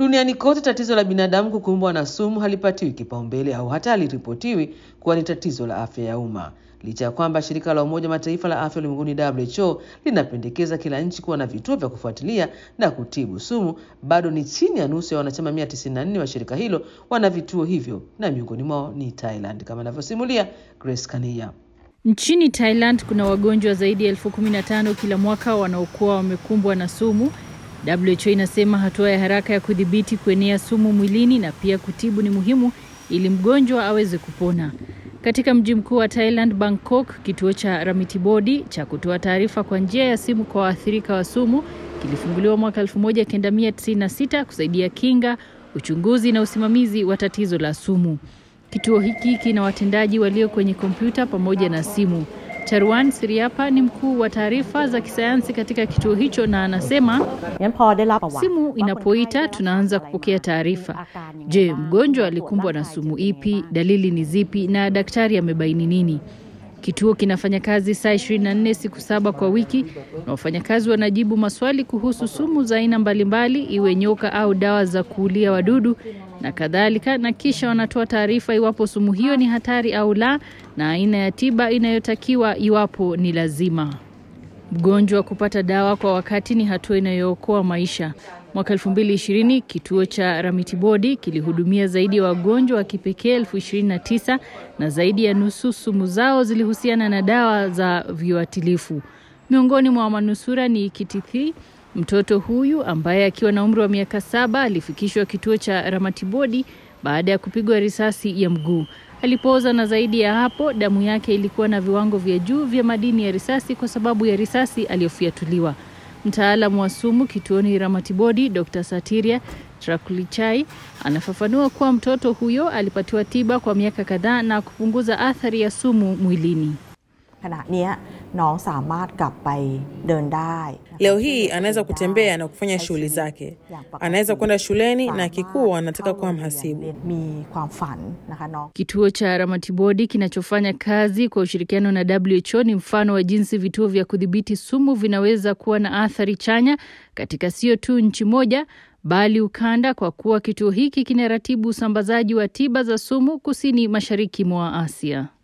Duniani kote tatizo la binadamu kukumbwa na sumu halipatiwi kipaumbele au hata haliripotiwi kuwa ni tatizo la afya ya umma. Licha ya kwamba shirika la Umoja Mataifa la afya ulimwenguni WHO linapendekeza kila nchi kuwa na vituo vya kufuatilia na kutibu sumu, bado ni chini ya nusu ya wanachama 194 wa shirika hilo wana vituo hivyo, na miongoni mwao ni Thailand, kama anavyosimulia Grace Kania. Nchini Thailand kuna wagonjwa zaidi ya elfu kumi na tano kila mwaka wanaokuwa wamekumbwa na sumu. WHO inasema hatua ya haraka ya kudhibiti kuenea sumu mwilini na pia kutibu ni muhimu ili mgonjwa aweze kupona. Katika mji mkuu wa Thailand, Bangkok, kituo cha Ramitibodi cha kutoa taarifa kwa njia ya simu kwa waathirika wa sumu kilifunguliwa mwaka 1996 kusaidia kinga, uchunguzi na usimamizi wa tatizo la sumu. Kituo hiki kina watendaji walio kwenye kompyuta pamoja na simu. Charwan Siriapa ni mkuu wa taarifa za kisayansi katika kituo hicho na anasema simu inapoita tunaanza kupokea taarifa. Je, mgonjwa alikumbwa na sumu ipi? Dalili ni zipi? Na daktari amebaini nini? Kituo kinafanya kazi saa 24 siku saba kwa wiki na wafanyakazi wanajibu maswali kuhusu sumu za aina mbalimbali, iwe nyoka au dawa za kuulia wadudu na kadhalika, na kisha wanatoa taarifa iwapo sumu hiyo ni hatari au la, na aina ya tiba inayotakiwa iwapo ni lazima. Mgonjwa kupata dawa kwa wakati ni hatua inayookoa maisha. Mwaka 2020 kituo cha Ramitibodi kilihudumia zaidi ya wagonjwa wa kipekee elfu ishirini na tisa na zaidi ya nusu sumu zao zilihusiana na dawa za viuatilifu. Miongoni mwa manusura ni Kitithi, mtoto huyu ambaye akiwa na umri wa miaka saba alifikishwa kituo cha Ramatibodi baada ya kupigwa risasi ya mguu. Alipooza na zaidi ya hapo, damu yake ilikuwa na viwango vya juu vya madini ya risasi kwa sababu ya risasi aliyofiatuliwa. Mtaalamu wa sumu kituoni Ramatibodi, Dr. Satiria Trakulichai anafafanua kuwa mtoto huyo alipatiwa tiba kwa miaka kadhaa na kupunguza athari ya sumu mwilini. Leo hii anaweza kutembea na kufanya shughuli zake, anaweza kwenda shuleni na kikuu anataka kuwa mhasibu. Kituo cha Ramatibodi kinachofanya kazi kwa ushirikiano na WHO ni mfano wa jinsi vituo vya kudhibiti sumu vinaweza kuwa na athari chanya katika sio tu nchi moja bali ukanda, kwa kuwa kituo hiki kinaratibu usambazaji wa tiba za sumu kusini mashariki mwa Asia.